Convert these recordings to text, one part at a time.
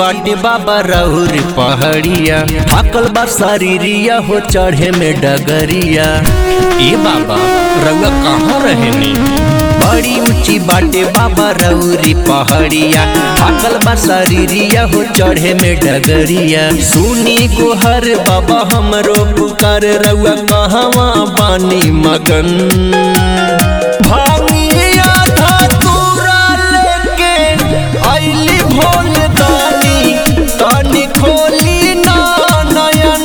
बाटे बाबा रहुर पहाड़िया थाकल बा शरीरिया हो चढ़े में डगरिया ए बाबा रउआ कहाँ रहेनी बड़ी ऊंची बाटे बाबा रउरी पहाड़िया थाकल बा शरीरिया हो चढ़े में डगरिया सुनी गोहर बाबा हमरो पुकार रउआ कहवा बानी मगन भांगिया धतूरा लेके आइली भोल दानी तानी खोली ना नयन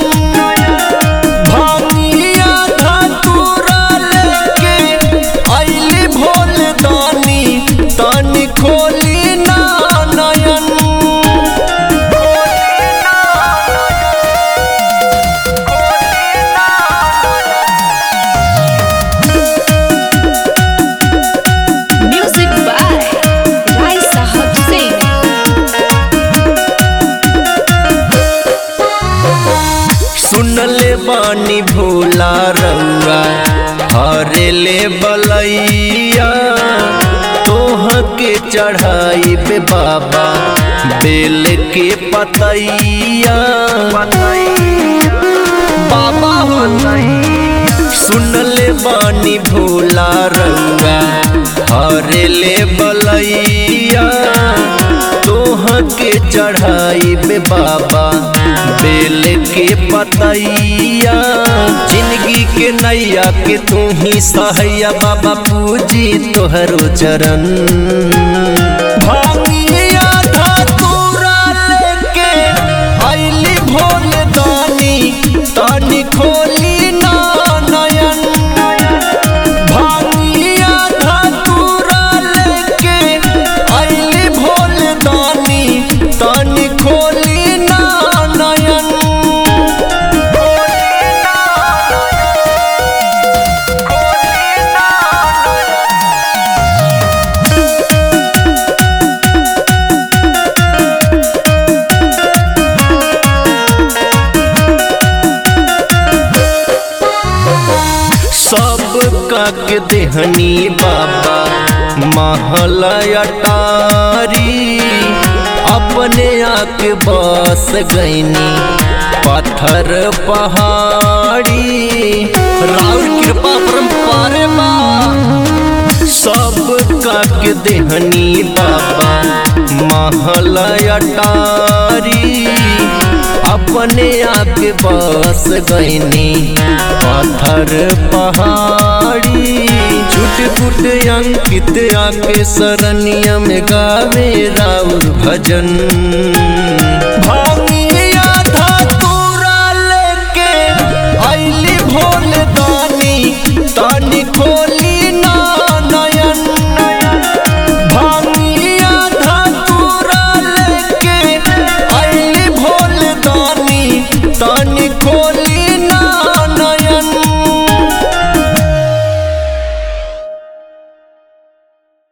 भांगिया धतूरा लेके आइली भोल दानी तानी खोली ना नयन Music by Rai Sahab Singh. सुनले बानी भोला रउआ हरे ले बलैया तोह के चढ़ाई पे बाबा बेल के पतैया बाबा हो सुनले बानी भोला रउआ हरे ले बलैया तोह के चढ़ाई पे बाबा बेल के पतैया जिंदगी के नैया के तू ही सहैया बाबा पूजी तोहरो चरण भांगिया धतूरा लेके आइली भोल दानी तानी खोली ना नयन भांगिया धतूरा लेके आइली भोल दानी तानी खोली ना नयन सब काक देहनी बाबा महल अटारी अपने आक बस गईनी पत्थर पहाड़ी राउर कृपा परम्पारे बा सब काक देहनी बाबा महल अटारी अपने आके बस गईनी पत्थर पहाड़ी छुट फुट अंकित आके सरनिया में गावे राउर भजन भांगिया धतूरा लेके आइली भोल दानी तानी खोल